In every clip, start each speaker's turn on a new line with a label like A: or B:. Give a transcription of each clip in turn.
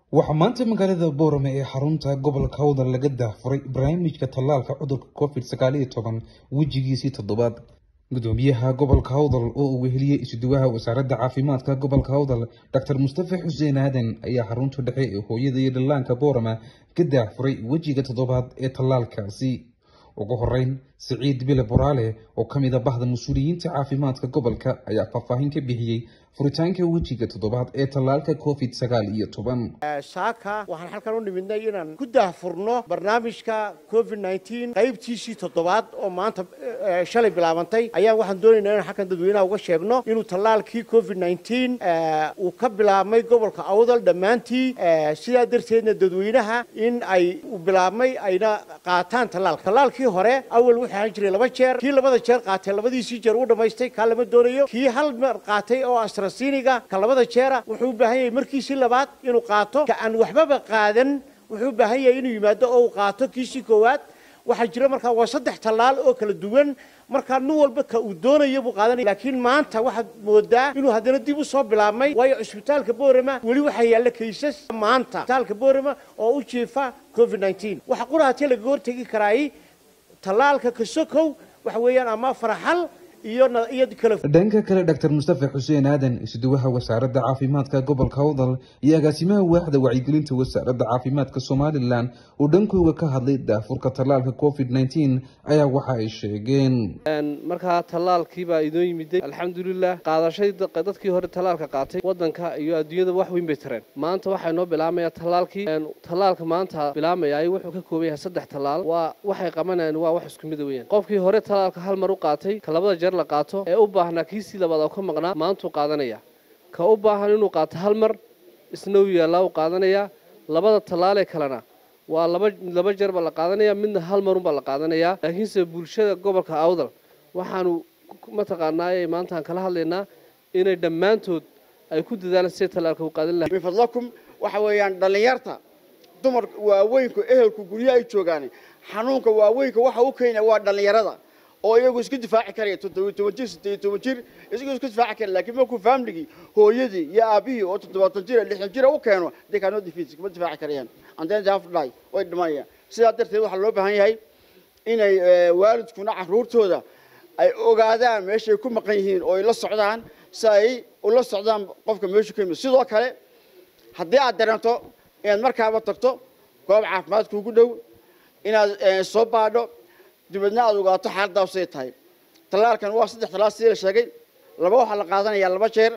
A: waxaa maanta magaalada boorame ee xarunta gobolka hawdal laga daahfuray barnaamijka tallaalka cudurka covid sagaal iyo toban wejigiisii toddobaad gudoomiyaha gobolka hawdal oo uu weheliyey isuduwaha wasaaradda caafimaadka gobolka hawdal doctor mustafa xuseen aadan ayaa xarunta dhexe ee hooyada iyo dhallaanka boorama ka daahfuray wejiga toddobaad ee tallaalkaasi ugu horeyn siciid bile boraale oo ka mid a bahda mas-uuliyiinta caafimaadka gobolka ayaa faahfaahin ka bixiyey furitaanka wejiga toddobaad ee tallaalka covid sagaal iyo toban
B: saaka waxaan halkan u nimidnay inaan ku daahfurno barnaamijka covid nneteen qaybtiisii toddobaad oo maanta shalay bilaabantay ayaan waxaan doonaynaa inaan halkan dadweynaha uga sheegno inuu tallaalkii covid nneteen uu ka bilaabmay gobolka awdal dhammaantii sidaa darteedna dadweynaha in ay u bilaabmay ayna qaataan tallaalka tallaalkii hore awal wuxuu ahaan jiray laba jeer kii labada jeer qaatay labadiisii jeer uu dhammaystay kaa lama doonayo kii hal mar qaatay oo astrasiniga ka labada jeera wuxuu u baahan yahay markiisii labaad inuu qaato ka aan waxbaba qaadan wuxuu u baahan yahay inuu yimaado oo uu qaato kiisii koowaad waxaa jira markaa waa saddex tallaal oo kala duwan markaa nin walba ka uu doonayo buu qaadanaya laakiin maanta waxaad moodaa inuu haddana dib u soo bilaabmay waayo cusbitaalka boorama weli waxaa yaalla kaysas maanta cusbitaalka boorama oo u jiifa covid nneteen waxa qurahatee lagaga hortegi karaay tallaalka kasokow waxa weeyaan ama faraxal
A: dhanka kale doctor mustafa xuseen aadan isuduwaha wasaaradda caafimaadka gobolka hawdal iyo agaasimaha waaxda wacyigelinta wasaaradda caafimaadka somalilan oo dhankooga ka hadlay daafurka tallaalka covid nneteen ayaa waxa ay sheegeen
C: markaa tallaalkiibaa idoo yimiday alxamdulilah qaadashay dadkii hore tallaalka qaatay wadanka iyo adduunyada wax weyn bay tareen maanta waxaa inoo bilaabmaya tallaalkii tallaalka maanta bilaabmayay wuxuu ka kooban yahay saddex tallaal waa waxay qabanayaan waa wax isku mida weyaan qofkii hore tallaalka hal mar u qaatay ka labada jeer la qaato ee u baahnaa kiisii labaad oo ka maqnaa maantuu qaadanaya ka u baahan inuu qaato hal mar isna u yaallaa u qaadanayaa labada tallaalee kalena waa laba laba jeer baa la qaadanaya midna hal marunbaa la qaadanayaa laakiinse bulshada gobolka awdal waxaanu mataqaanaaye maantaan kala hadlaynaa inay dhammaantood ay ku dadaalaan siday tallaalka u qaadan lahay
D: min fadlakum waxa weeyaan dhallinyarta dumar waaweynku ehelku guryaha ay joogaan xanuunka waaweynka waxa u keenaya waa dhallinyarada oo iyagu isku difaaci karaya toddobiyo toban jir siddeeyo toban jir isagoo isku difaaci kara laakiin markuu faamligii hooyadii iyo aabihii oo toddobaatan jira lixdan jira u keeno they cannot defeat kuma difaaci karayaan and then they have to die way dhimanayaan sidaa darteed waxaa loo baahan yahay inay waalidkuna carruurtooda ay ogaadaan meeshay ku maqan yihiin oo ay la socdaan si ay ula socdaan qofka meeshu ka yimid sidoo kale haddii aad dareento inaad markaaba tagto goob caafimaad kuugu dhow inaad soo baadho dibadna aad ogaato xaaladaasay tahay tallaalkan waa saddex tallaal sidii la sheegay laba waxaa la qaadanayaa laba jeer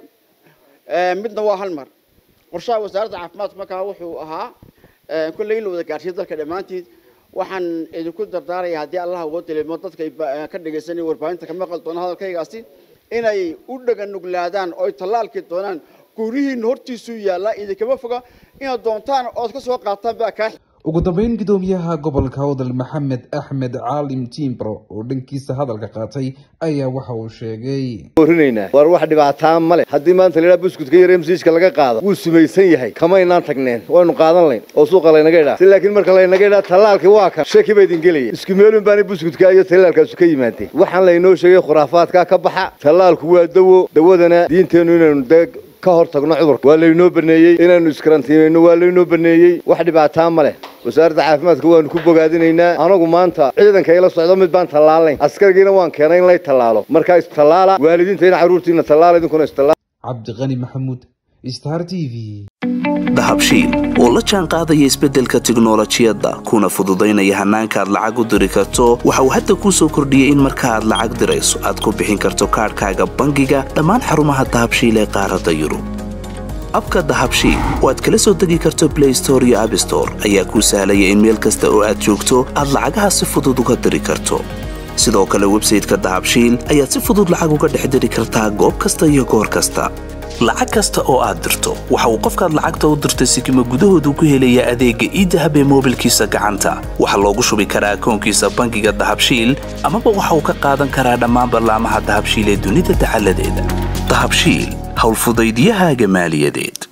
D: midna waa hal mar qorshaha wasaaradda caafimaadka markaa wuxuu ahaa kolley in la wada gaarsiiyo dalka dhammaantiid waxaan idinku dardaaraya haddii allah uga dilimo dadka ka dhegaysanaya warbaahinta ka maqal doona hadalkaygaasi inay u dhaganuglaadaan oo ay tallaalkii doonaan gurihiina hortiisuu yaallaa idinkama foga inaad doontaan ood ka soo qaataan baa kaa
A: ugu dambeyn gudoomiyaha gobolka hawdal maxamed axmed caalim tiimbro oo dhankiisa hadalka qaatay ayaa waxa uu sheegay
E: orinaynaa war wax dhibaataa male haddii maanta laydhaha buskudka yar msiiska laga qaado wuu sumaysan yahay kamaynaan tagneen waynu qaadan layn oo suuqa laynaga idhaa si laakiin marka laynaga idhaa tallaalkii waa kan shaki ba idin gelaya isku meelun baana buskudka iyo tallaalkaasu ka yimaadeen waxaan laynoo sheegay khuraafaadkaa ka baxa tallaalku waa dawo dawadana diinteennu inaynu dee ka hor tagno cudurka waa laynoo baneeyey inaynu iskarantiimayno waa laynoo baneeyey wax dhibaataa ma leh wasaaradda caafimaadka waanu ku bogaadinaynaa anagu maanta ciidanka ila socdo mid baan tallaalayn askargiina waan keenay in lay tallaalo markaa istallaala waalidiinta in carruurtiina tallaala idinkuna istallaala
A: cabdiqani maxamuud star t v
F: dahabshiil oo la jaan qaadaya isbeddelka tiknolojiyadda kuna fududaynaya hannaanka aad lacag u diri karto waxa uu hadda kuu soo kordhiyey in marka aad lacag dirayso aad ku bixin karto kaadhkaaga bangiga dhammaan xarumaha dahabshiil ee qaaradda yurub abka dahabshiil oo aad kala soo degi karto blay store iyo abstore ayaa kuu sahlaya in meel kasta oo aad joogto aad lacagaha si fudud uga diri karto sidoo kale websayteka dahabshiil ayaad si fudud lacag uga dhex diri kartaa goob kasta iyo goor kasta lacag kasta oo aad dirto waxa uu qofkaad lacagta u dirtay sikima gudahoodu ku helaya adeegga iidahab ee moobilkiisa gacanta waxaa loogu shubi karaa akoonkiisa bangiga dahabshiil amaba waxa uu ka qaadan karaa dhammaan ballaamaha dahabshiil ee dunida dacaladeeda dahabshiil howlfudaydiyahaaga maaliyadeed